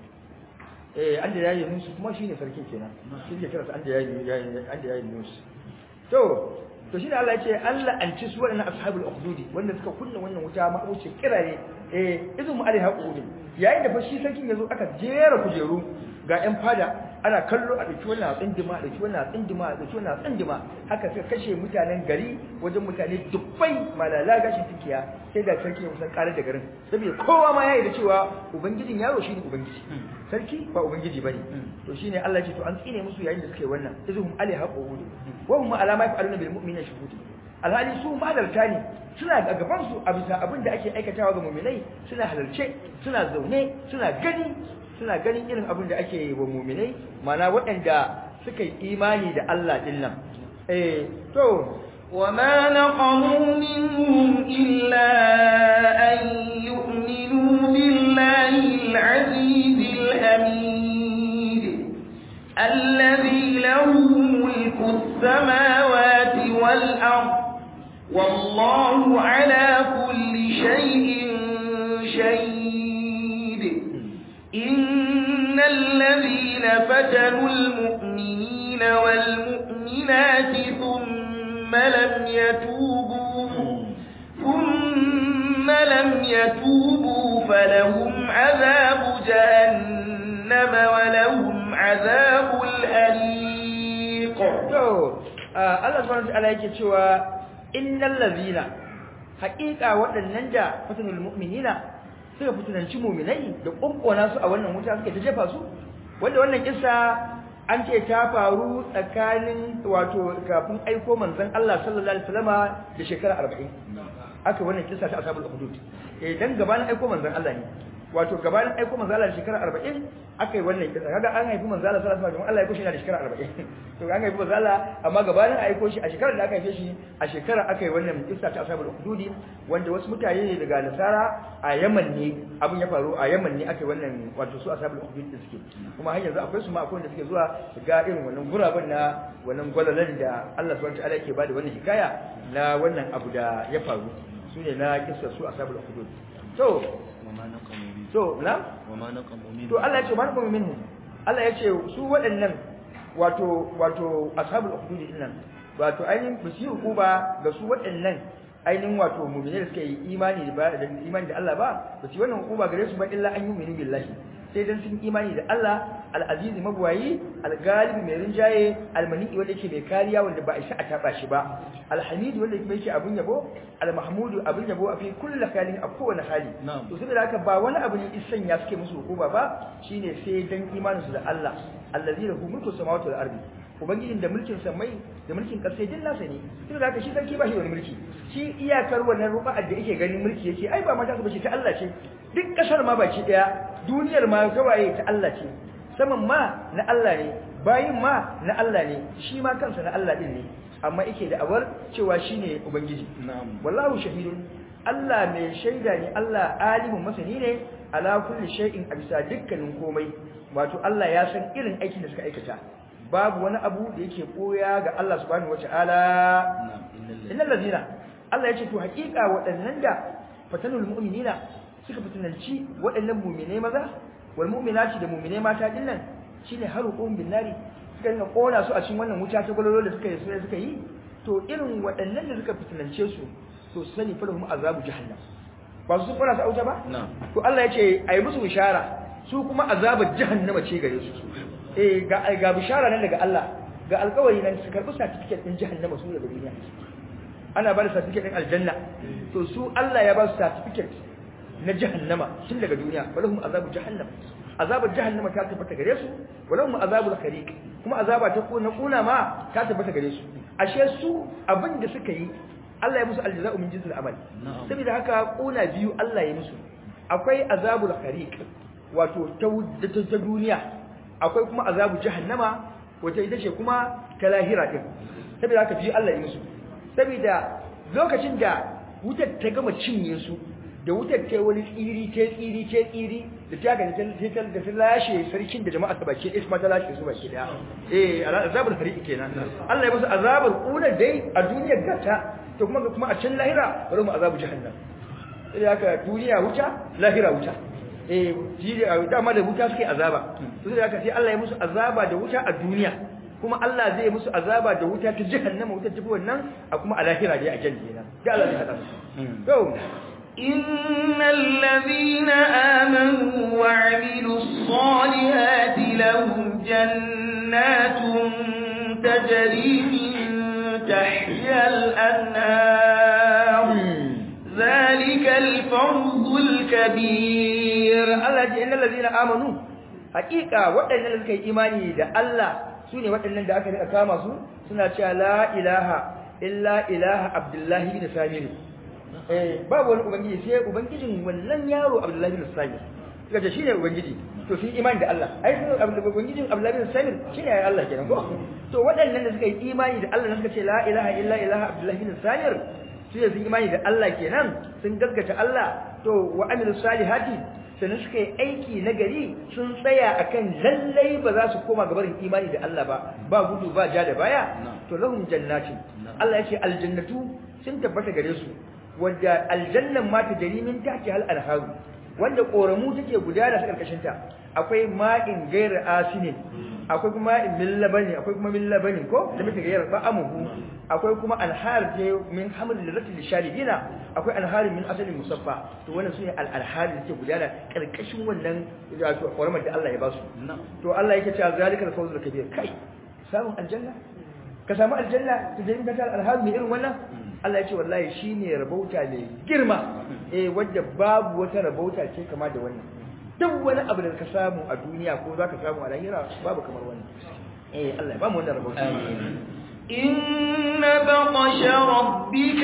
eh an da yayi musu kuma shine sarkin kenan shi ke kiransa an da yayi an da yayi musu to to shine Allah ya ce Allah an ci su waɗannan ashabul ukhdudi wanda suka kunna wannan wuta ma wuce kirare eh izu mu alaiha qudin yayin da fa shi sarkin yazo aka jera kujeru ga ƴan fada ana kallo a dake wannan tsindima a dake wannan tsindima a dake wannan tsindima haka suka kashe mutanen gari wajen mutane dubbai malala gashin tikiya sai da sarki ya musan karar da garin saboda kowa ma yayi da cewa ubangijin yaro shine ubangiji sarki ba ubangiji bane to shine Allah ya ce to an tsine musu yayin da suka yi wannan izuhum alaiha qudin wa hum alama yaf'aluna bil mu'minina shuhud alhali su madarta ne suna a gaban su a bisa abin da ake aikatawa ga mu'minai suna halarce suna zaune suna gani suna ganin irin abin da ake yi wa mu'minai mana waɗanda suka yi imani da Allah din nan eh to وما نقموا منهم إلا أن يؤمنوا بالله العزيز الحميد الذي له ملك السماوات والأرض والله على كل شيء شهيد إن الذين فتنوا المؤمنين والمؤمنات ثم لم يتوبوا ثم لم يتوبوا فلهم عذاب جهنم ولهم عذاب الحريق to Allah subhanahu wa ta'ala yake cewa innal ladhina haqiqa waɗannan da fatanul mu'minina suka fitunanci mu'minai da kunkona su a wannan wuta suka ta jefa su wanda wannan kissa an ce ta faru tsakanin wato kafin aiko manzon Allah sallallahu alaihi wasallama da shekara 40 aka wannan kissa ta ashabul hudud eh dan gabanin aiko manzon Allah ne wato gabanin aiko manzon Allah da shekara 40 aka yi wannan kissa kaga an haifi manzon Allah sallallahu alaihi wasallam Allah ya kushe da shekara 40 to an haifi manzon Allah amma gabanin aiko shi a shekarar da aka haife shi a shekara aka yi wannan kissa ta ashabul hudud wanda wasu mutane ne daga nasara a Yaman ne abin ya faru a Yaman ne aka yi wannan wato su ashabul hudud din suke kuma har yanzu akwai su ma akwai wanda suke zuwa su ga irin wannan guraben na wannan gwalalan da Allah subhanahu wa ta'ala yake bada wannan hikaya na wannan abu da ya faru su ne na kissa su ashabul hudud to وما نقموا منهم to na وما نقموا منهم to Allah ya ce man kuma minhu Allah ya ce su waɗannan wato wato ashabul hudud din nan wato ainihin ba su yi hukuma ga su waɗannan ainihin wato mu'mini da suka yi imani da ba- da imani da Allah ba ba su yi wannan hukuma gare su ba illa an yi mu'minu billahi sai dan sun imani da Allah al-aziz mabwayi al-galib mai rinjaye al-mani wanda yake mai kariya wanda ba a isa a taba shi ba al-hamid wanda yake abun yabo al-mahmud abun yabo a fi kulli halin a kowane hali Na'am. to saboda haka ba wani abu ne isan ya suke musu hukuma ba shine sai dan imanin su da Allah allazi lahu mulku samawati wal ardi ubangijin da mulkin samai da mulkin ƙasa din nasa ne saboda haka shi sarki ba shi wani mulki shi iyakar wannan ruba'ar da yake ganin mulki yake ai ba ma ta su bace ta Allah ce duk kasar ma baki daya duniyar ma gawaye ta Allah ce saman ma na Allah ne bayin ma na Allah ne shi ma kansa na Allah din ne amma yake da awar cewa shine ubangiji نعم wallahu shahidun Allah mai shaida ne Allah alimun masani ne ala kulli shay'in a bisa dukkanin komai wato Allah ya san irin aikin da suka aikata babu wani abu da yake koya ga Allah subhanahu wataala نعم إن الذين innal ladina Allah ya ce to hakika waɗannan da fatanul mu'minina suka fitananci waɗannan mu'mine maza wal mu'minati da mu'mine mata dinnan shine haruqum bin nari suka dinga kona su a cikin wannan wuta ta gwalolo da suka yi sai suka yi to irin waɗannan da suka fitanance su to su sani falahum azabu jahannam ba su kona su a wuta ba نعم to Allah ya ce ayi musu bishara su kuma azabar jahannama ce gare su eh ga ga bishara nan daga Allah ga alƙawari nan su karɓi certificate din jahannama su daga duniya ana ba da certificate din aljanna to su Allah ya ba su certificate na jahannama tun daga duniya walahum azabu jahannam azabar jahannama ta tabbata gare su walahum azabul khariq kuma azaba ta kuna kuna ma ta tabbata gare su ashe su abin da suka yi Allah ya musu aljaza'u min jinsil amal Na'am. saboda haka kuna biyu Allah ya musu akwai azabul khariq wato ta wud- ta ta duniya akwai kuma azabu jahannama wata ita ce kuma ta lahira din saboda haka biyu Allah ya musu saboda lokacin da wutar ta gama cinye su da wutar ta wani tsiri ta tsiri ta tsiri da ta gani ta ta da ta lashe sarkin da jama'a ta baki ɗaya kuma ta lashe su baki ɗaya eh azabul khariq kenan Allah ya musu azabul kuna dai a duniyar gata to kuma kuma a can lahira bari mu azabu jahannam sai haka duniya wuta lahira wuta eh jiri a dama da wuta suke azaba to sai haka sai Allah ya musu azaba da wuta a duniya kuma Allah zai musu azaba da wuta ta jahannama wuta tafi wannan a kuma a lahira dai a janna kenan da Allah ya hada su to إن الذين آمنوا وعملوا الصالحات لهم جنات تجري من تحتها الأنهار ذلك الفوز الكبير Allah ya ce innal ladina amanu hakika waɗannan da suka yi imani da Allah sune waɗannan da aka rika kama su suna cewa la ilaha illa ilaha abdullahi bin samir eh babu wani ubangiji sai ubangijin wannan yaro abdullahi bin samir suka ce shine ubangiji to sun imani da Allah ai sun ubangijin abdullahi bin samir shine ai Allah kenan ko to waɗannan da suka yi imani da Allah suka ce la ilaha illa ilaha abdullahi bin samir su sun imani da Allah kenan sun gaskata Allah to wa amilu salihati sannan suka yi aiki na gari sun tsaya akan lallai ba za su koma gabarin imani da Allah ba ba gudu ba ja da baya to lahum jannatin Allah yace aljannatu sun tabbata gare su wadda aljannan ma ta jari min tahti hal anharu wanda koramu take gudana ta karkashin ta akwai ma'in gairar asinin akwai kuma ma'in min labani akwai kuma min labani ko da muke gairar ba'amuhu akwai kuma anhar je min hamil lirati lisharibina akwai anhar min asalin musaffa to wannan sune al anhar da take gudana karkashin wannan wato koramar da Allah ya ba su to Allah yake cewa zalikal fawzul kabir kai samun aljanna ka samu aljanna ta jami ka alhazu mai irin wannan Allah ya ce wallahi shine rabauta mai girma eh wanda babu wata rabauta ce kama da wannan duk wani abu da ka samu a duniya ko zaka samu a lahira babu kamar wannan eh Allah ya ba mu wannan rabauta إن بطش ربك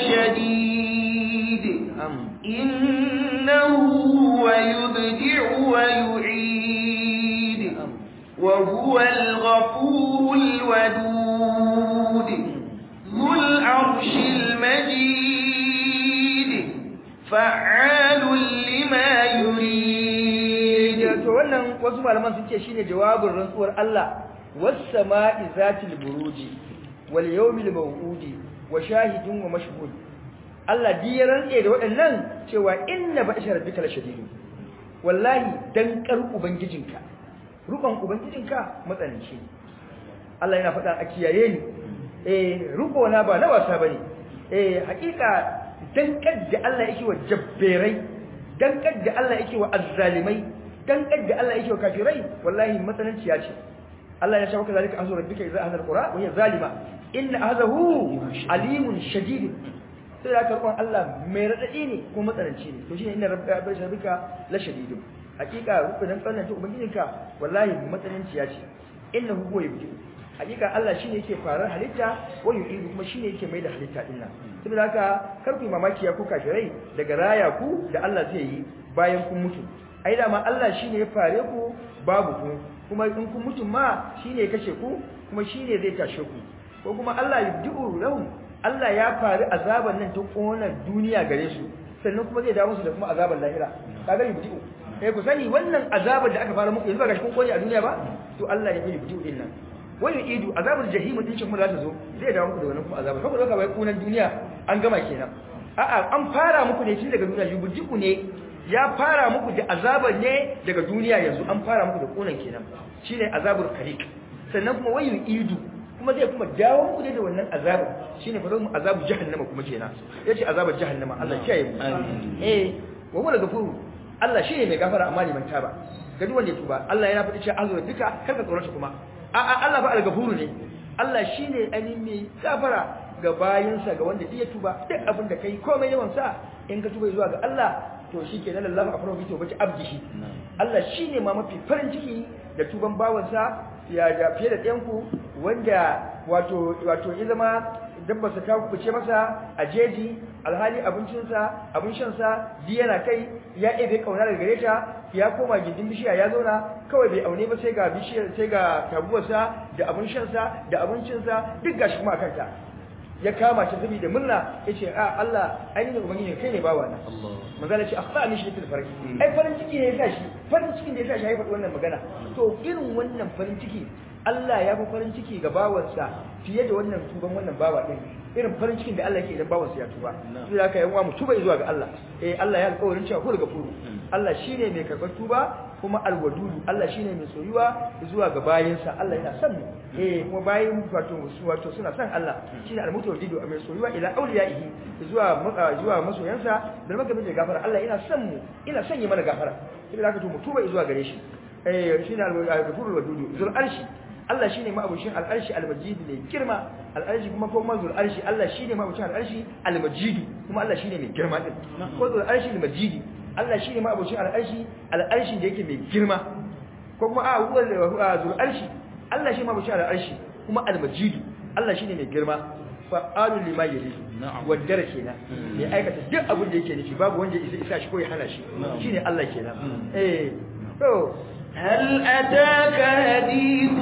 لشديد إنه هو يبدع ويعيد وهو الغفور الودود ذو العرش المجيد فعال لما يريد to wannan wasu malaman sun ce shine jawabin rantsuwar Allah was sama'i zatil buruji wal yawmil maw'udi wa shahidin wa mashhud Allah di ya rantse da waɗannan cewa inna ba'sha rabbika lashadid wallahi dan kar ubangijinka rukon ubangijinka matsananci Allah yana faɗa a kiyaye ni eh ruko na ba na wasa bane eh hakika dan kadda Allah yake wa jabberai dan kadda Allah yake wa azzalimai dan kadda Allah yake wa kafirai wallahi matsananciya ce Allah ya shawaka zalika azu rabbika idza ahadha alqura wa hiya zalima inna ahadahu alimun shadid sai da karɓon Allah mai radadi ne ko matsananci ne to shine inna rabbika la shadidun hakika rukunin tsananta ubangijinka wallahi matsananciya ce innahu huwa yubdi hakika Allah shine yake farar halitta wa yu'idu kuma shine yake mai da halitta din nan saboda haka kar ku mamaki ya ku kafirai daga raya ku da Allah zai yi bayan kun mutu ai da ma Allah shine ya fare ku babu ku kuma in kun mutu ma shine ya kashe ku kuma shine zai tashe ku ko kuma Allah yubdi'u lahum Allah ya fari azaban nan ta kona duniya gare su sannan kuma zai dawo musu da kuma azaban lahira kaga yubdi'u eh ku sani wannan azabar da aka fara muku yanzu ba gashi kun koyi a duniya ba to Allah ya yi bidiyo din nan wani idu azabar jahim din shi kuma za ta zo zai dawo muku da wannan kuma azabar kuma zaka bai kunan duniya an gama kenan a'a an fara muku ne tun daga duniya yubdiku ne ya fara muku da azabar ne daga duniya yanzu an fara muku da kunan kenan shine azabul khaliq sannan kuma wayu idu kuma zai kuma dawo muku da wannan azabar shine fa mu azabu jahannama kuma kenan yace azabar jahannama Allah kiyaye mu eh wa huwa gafuru Allah shi ne mai gafara amma liman taba ga duk wanda ya tuba Allah yana faɗi cewa azura duka karka tsoron kuma a a Allah ba al-gafuru ne Allah shi ne ainihin mai gafara ga bayinsa ga wanda ya tuba duk abin da kai komai yawan sa in ka tuba zuwa ga Allah to shi ke nan Allah afro bi to bace abdihi Allah shi ne ma mafi farin ciki da tuban bawansa ya da fiye da ɗayanku wanda wato wato ya zama dabbarsa ta kuce masa a jeji alhali abincinsa abin shansa ji yana kai ya ebe kauna daga gare ta ya koma gindin bishiya ya zauna kawai bai aune ba sai ga bishiyar sai ga tabuwarsa da abin shansa da abincinsa duk gashi kuma a kanta ya kama ta saboda murna yace a Allah ainihin ubangiji kai ne bawa na manzo ce akhta ni shi fil farki ai farin ciki ne yasa shi farin cikin da yasa shi ya faɗi wannan magana to irin wannan farin ciki Allah ya fi farin ciki ga bawansa fiye da wannan tuban wannan bawa din irin farin cikin da Allah yake idan bawansa ya tuba sai haka yan uwa mu tuba zuwa ga Allah eh Allah ya alƙawarin cewa ko daga furu Allah shine mai karɓar tuba kuma alwadudu Allah shine mai soyuwa zuwa ga bayinsa Allah yana son mu eh kuma bayin wato wato suna son Allah shine almutawaddidu mai soyuwa ila awliyaihi zuwa zuwa masoyansa da magamin da gafara Allah yana son mu ina son yi mana gafara sai haka to mu tuba zuwa gare shi eh shine alghafurul wadudu zul arshi Allah shine ma'abushin al'arshi al-majid ne girma al'arshi kuma ko mazul arshi Allah shine ma'abushin al'arshi al-majid kuma Allah shine mai girma din ko zul arshi al-majid Allah shine ma'abushin al'arshi al'arshi da yake mai girma ko kuma a huwa zul arshi Allah shine ma'abushin al'arshi kuma al-majid Allah shine mai girma fa'alu lima yuri wadda kenan mai aikata duk abin da yake nufi babu wanda isa isa shi ko ya hana shi shine Allah kenan eh to هل أتاك حديث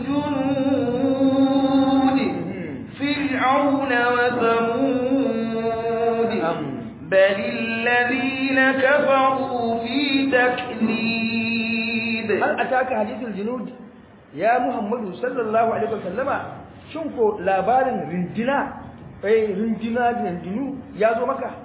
الجنود فرعون وثمود بل الذين كفروا في تكذيب هل أتاك حديث الجنود يا محمد صلى الله عليه وسلم شنكو labarin rindina eh rindina rindinu ya zo maka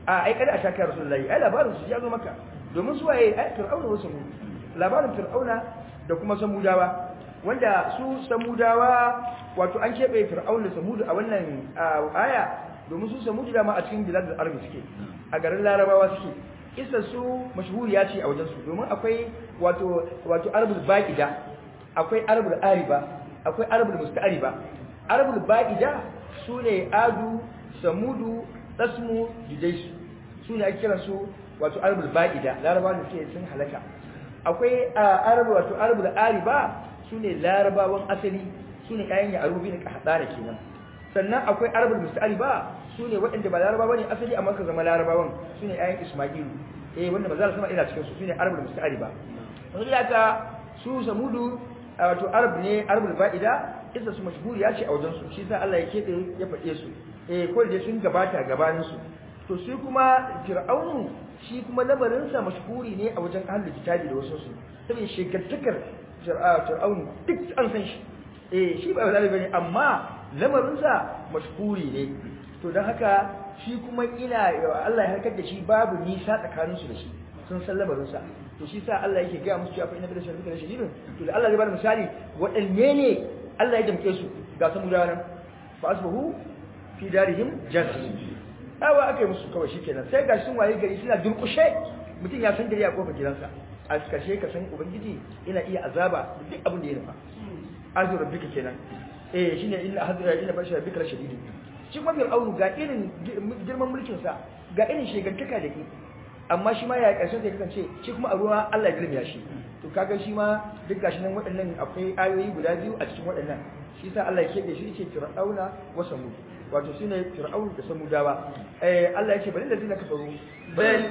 a ai kada a taka rasulullahi ai labarin su ya zo maka domin su waye ai fir'auna wasu mu labarin fir'auna da kuma samudawa wanda su samudawa wato an keɓe fir'aun da samudu a wannan aya domin su samudu dama a cikin biladul arabi suke a garin larabawa suke isa su mashhuriya ce a wajen su domin akwai wato wato arabul baqida akwai arabul ariba akwai arabul musta'ariba arabul baqida sune adu samudu tasmu jidaisu sune ake kiran su wato arabul baqida larabawa da suke sun halaka akwai arabu wato arabul ariba sune larabawan asali sune ƴaƴan yarubi ne ka hada da kenan sannan akwai arabul musta'ariba sune waɗanda ba larabawa ne asali amma ka zama larabawan sune ƴaƴan isma'ilu eh wanda maza sama ina cikin su sune arabul musta'ariba wanda haka su samudu wato arab ne arabul ba'ida isa su mashhuriya ce a wajen su shi sa Allah ya kebe ya faɗe su eh ko da sun gabata gabanin su to shi kuma fir'aunu shi kuma lamarin sa mashhuri ne a wajen ahlul kitabi da wasu su saboda shekartakar fir'aunu duk an san shi eh shi ba zalimi bane amma lamarin sa mashhuri ne to dan haka shi kuma ina Allah ya harkar da shi babu nisa tsakanin su da shi sun san lamarin sa to shi sa Allah yake ga musu cewa fa inna bi shirka shadidun to da Allah zai bada misali waɗanne ne Allah ya damke su ga samu da nan fa asbahu fi darihim jannah awa akai musu kawai shikenan sai ga sun waye gari suna durkushe mutum ya san gari a kofar gidansa a kashe ka san ubangiji ina iya azaba duk abin da ya nufa azu rabbika kenan eh shine inna hadra inna basha rabbika shadidun shi kuma fir'aunu ga irin girman mulkin sa ga irin shegantaka da ke amma shi ma ya karshen sai kasance shi kuma a ruwa Allah ya girmiya shi to kaga shi ma duk gashi nan waɗannan akwai ayoyi guda biyu a cikin waɗannan shi sa Allah ya kebe shi ce fir'auna wa samud wato shine fir'aun da samudawa eh Allah ya ce bari da zina kafaru bal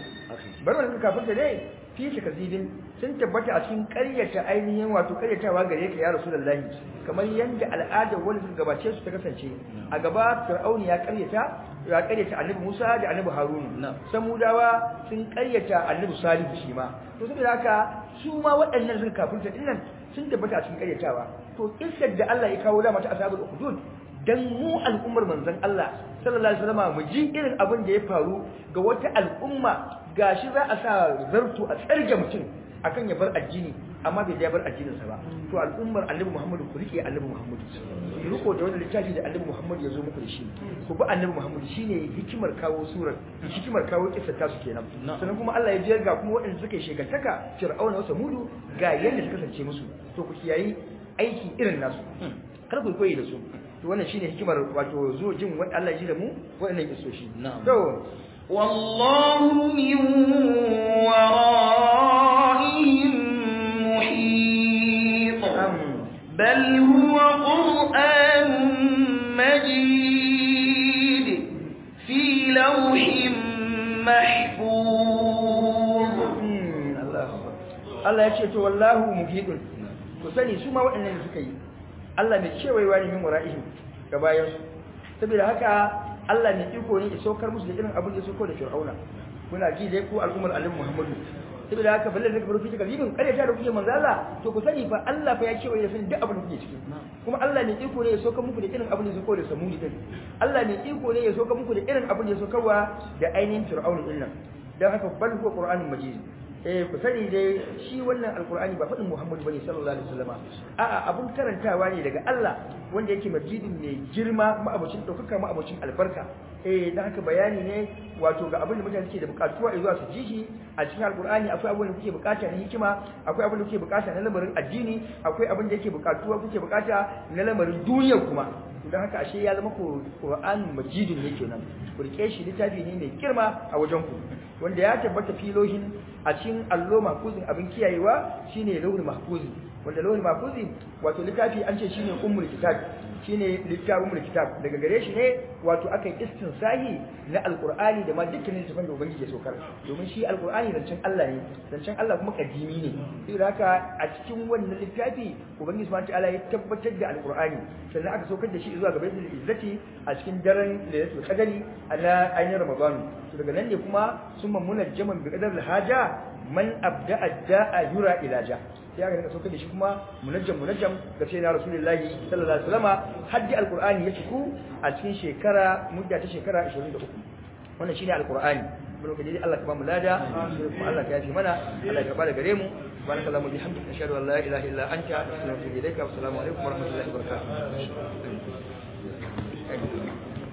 bari wannan kafirta dai fi shi kazibin sun tabbata a cikin ƙaryata ainihin wato ƙaryatawa gare ka ya rasulullahi kamar yanda al'adar wani suka gabace su ta kasance a gaba fir'auni ya ƙaryata ya ƙaryata annabi Musa da annabi Harun samudawa sun ƙaryata annabi Salihu shi ma to saboda haka su ma waɗannan sun kafirta dinnan sun tabbata a cikin ƙaryatawa to kissar da Allah ya kawo da mata ashabul hudud dan mu al'ummar manzon Allah sallallahu alaihi wasallam mu ji irin abin da ya faru ga wata al'umma gashi za a sa zartu a tsarge mutum akan ya bar addini amma bai ya bar addininsa ba to al'ummar annabi Muhammadu ku rike annabi Muhammadu ku riko da wannan littafi da annabi Muhammadu ya zo muku da shi ku bi annabi Muhammadu shine hikimar kawo surar hikimar kawo kissa ta su kenan sannan kuma Allah ya jiyar ga kuma waɗanda suka yi shegantaka Fir'auna wa Samudu ga yanda suka kasance musu to ku kiyayi aiki irin nasu kar ku koyi da su to wannan shine hikimar wato zo jin wanda Allah ya ji da mu waɗannan kissoshi to والله من ورائهم محيط بل هو قرآن مجيد في لوح محفوظ Allah ya ce to wallahu muhidun ku sani su ma waɗannan da suka yi Allah mai cewa ne min wara'ihim ga bayan su saboda haka Allah ne iko ne ya saukar musu da irin abin da ya sauko da Fir'auna kuna ji dai ku al'ummar Annabi Muhammadu saboda haka balle da kabaru fita kalibin kare ta da kuke manzo Allah to ku sani fa Allah fa ya ce wai ya sani duk abin da kuke ciki kuma Allah ne iko ne ya saukar muku da irin abin da ya sauko da Samudi din Allah ne iko ne ya saukar muku da irin abin da ya saukarwa da ainihin Fir'auna din nan dan haka bal huwa Qur'anun Majid eh ku sani dai shi wannan alqur'ani ba fadin Muhammad bane sallallahu alaihi wasallama a'a abun karantawa ne daga Allah wanda yake majidin mai girma ma'abucin daukaka ma'abucin albarka eh dan haka bayani ne wato ga abin da mutane suke da bukatuwa zuwa su ji shi a cikin alqur'ani akwai abin da kuke bukata na hikima akwai abin da kuke bukata na lamarin addini akwai abin da yake bukatuwa kuke bukata na lamarin duniya kuma don haka ashe ya zama Qur'an majidin ne kenan ku rike shi littafi ne mai girma a wajen ku wanda ya tabbata filohin a cikin allo mahfuzin abin kiyayewa shine lauhul mahfuzi wanda lauhul mahfuzi wato littafi an ce shine ummul kitab shine littafin kitab daga gare shi ne wato aka yi istinsahi na alqur'ani da ma dukkanin tafan da ubangiji ya saukar domin shi alqur'ani zancen Allah ne zancen Allah kuma kadimi ne saboda haka a cikin wannan littafi ubangiji subhanahu ta'ala ya tabbatar da alqur'ani sannan aka saukar da shi zuwa ga baitul izzati a cikin daren lailatul qadari ala ainihin ramadan to daga nan ne kuma summa munajjaman bi qadar haja man abda'a da'a yura ilaja sai aka rika saukar da shi kuma munajjam munajjam ga sai na rasulullahi sallallahu alaihi wasallama haddi alqur'ani ya ciku a cikin shekara mudda ta shekara 23 wannan shine alqur'ani mun kaje Allah ka ba mu lada kuma Allah ka yafi mana Allah ka bada gare mu subhanallahi wa bihamdika ashhadu an la ilaha illa anta astaghfiruka wa atubu ilaika wa assalamu alaikum wa rahmatullahi wa barakatuh